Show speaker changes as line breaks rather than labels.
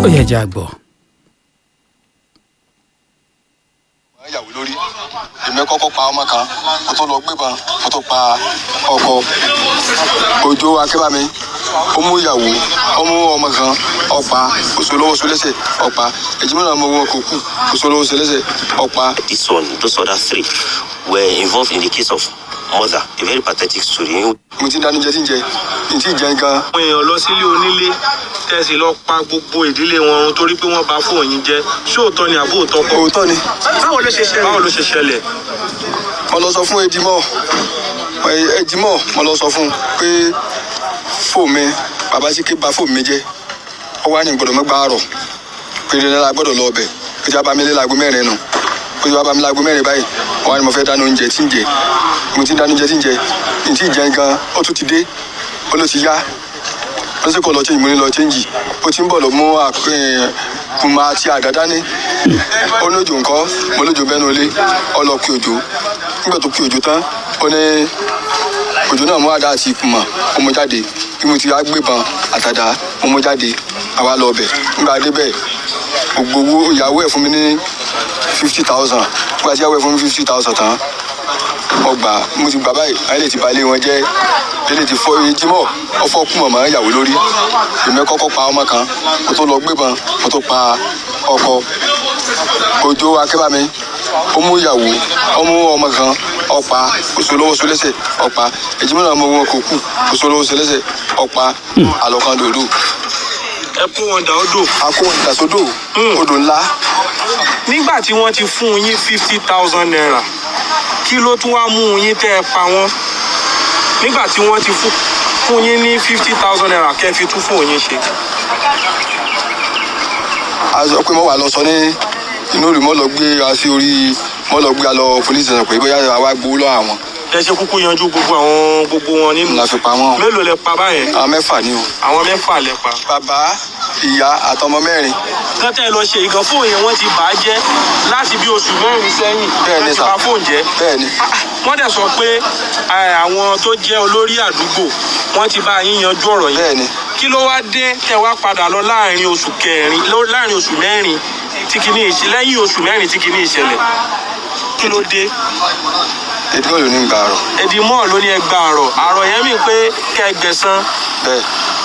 ó yẹ jẹ́ àgbọ̀.
yàwó lórí èmi kọ́kọ́ pa ọmọ kan mo tó lọ gbébọn mo tó pa ọkọ òjò akébámi ó mú ìyàwó ó mú ọmọ kan ọ̀pá oṣù lọ́wọ́ oṣù lẹ́sẹ̀ ọ̀pá èjìmọ́ náà mo wọ kó kú oṣù lọ́wọ́ oṣù lẹ́sẹ̀ ọ̀pá.
This one, those other three were involved in the case of mother. A very pathetic story.
mo ti ń dání jẹ tí ń jẹ ní tí ì jẹ gan.
àwọn èèyàn lọ sílé onílé tẹ̀sí lọ pa gbogbo ìdílé wọn run torí pé wọ́n bá fóònù yín jẹ́ ṣé òótọ́ ni àbó òótọ́ kọ́
òótọ́ ni
báwo ló ṣe ṣẹlẹ̀ báwo ló ṣe ṣẹlẹ̀
mo lọ sọ fún edimọ edimọ mo lọ sọ fún un pé fóònù mi bàbá sí ké ba fóònù mi jẹ ó wá ní gbọ́dọ̀ mọ gbàárọ pé dandan la gbọ́dọ̀ lọ ọbẹ pé tí a bá mi lé láago mẹ́rin nù pé tí a bá mi láago mẹ́rin báyìí ó wá ní mo fẹ́ dáná oúnjẹ tí ń jẹ mo ti ń dáná oúnjẹ tí ń jẹ ní tí ì jẹ gan ó tún ti dé ó ló ti yá ó sì kọ́ lọ change mo ní lọ change ó ti ń bọ̀ lọ mú kùmà àti àdá dání ó ní òjò nǹkan mo lójó bẹ́nu ilé ó lọ kí òjò nígbà tó kí òjò tán ó ní òjò náà mú àdá àti kùmà ó mú jáde bí mo ti á gbébọn àtàdá ó mú jáde àwa lọ bẹ̀ nígbà débẹ̀ gbogbo owó ìyàwó ẹ̀ fún mi ní fifty thousand nígbà tí ìyàwó ẹ̀ fún mi fifty thousand tán ọgbà mo ti gbà báyìí ayé lè ti balẹ̀ wọn jẹ́ ilé ti fọ ejimọ́ ọfọ kú mọ̀mọ́ ìyàwó lórí èmi kọ́kọ́ pa ọmọ kan mo tó lọ gbébọn mo tó pa ọkọ òjò akébámi ó mú ìyàwó ó mú ọmọ kan ọ̀pá oṣù lọ́wọ́ oṣù lẹ́sẹ̀ ọ̀pá ejimọ́ náà mo wọn kò kú oṣù lọ́wọ́ oṣù lẹ́sẹ̀ ọ̀pá àlọ́kan dòdò
ẹ kó wọn dà ó dò
akó ìdàsódò odò ńlá
nígbà tí wọ́n ti fún yín fifty thousand naira kí ló tún wá mú yín tẹ́ ẹ pa wọ́n nígbà tí wọ́n ti fún fún yín ní fifty thousand naira kẹ́ ẹ fi tún fún yín ṣe.
a sọ pé mo wà lọ sọ ní inú rẹ̀ mo lọ gbé a sí orí mo lọ gbé a lọ police station pé bóyá àwa gbowó lọ àwọn
ẹ ṣe kúkú yanjú gbogbo àwọn gbogbo wọn nínú
la fi pa wọn
mélòó lẹ pa báyẹn
àwọn mẹ́fà ni o.
àwọn mẹ́fà lẹ pa.
bàbá ìyá àtọmọ mẹ́rin
kọ́tẹ́ lọ ṣe ìgàn fóònù yẹn wọ́n ti bà á jẹ́ láti bí oṣù mẹ́rin sẹ́yìn
Bẹ́ẹ̀ ni
wọ́n ti
sà.
bà fóònù jẹ́.
bẹ́ẹ̀ ni
wọ́n dẹ̀ sọ pé eh, àwọn tó jẹ́ olórí àdúgbò wọ́n ti bá yín yanjú ọ̀rọ̀ yìí.
bẹ́ẹ̀ ni
kí ló wá dé tẹ wá padà lọ láàrin oṣù kẹrin ló- láàrin oṣù mẹ́rin tí kìíní ìṣe lẹ́yìn oṣù mẹ́rin tí kìíní ìṣẹ̀lẹ̀ kí ló dé
èdè mọ́lò ní gbà rọ̀
ẹ̀dì mọ́ ló ní ẹgbà àrọ̀ àrọ̀ yẹn mi pé kẹ́ ẹ gbẹ̀san
bẹ́ẹ̀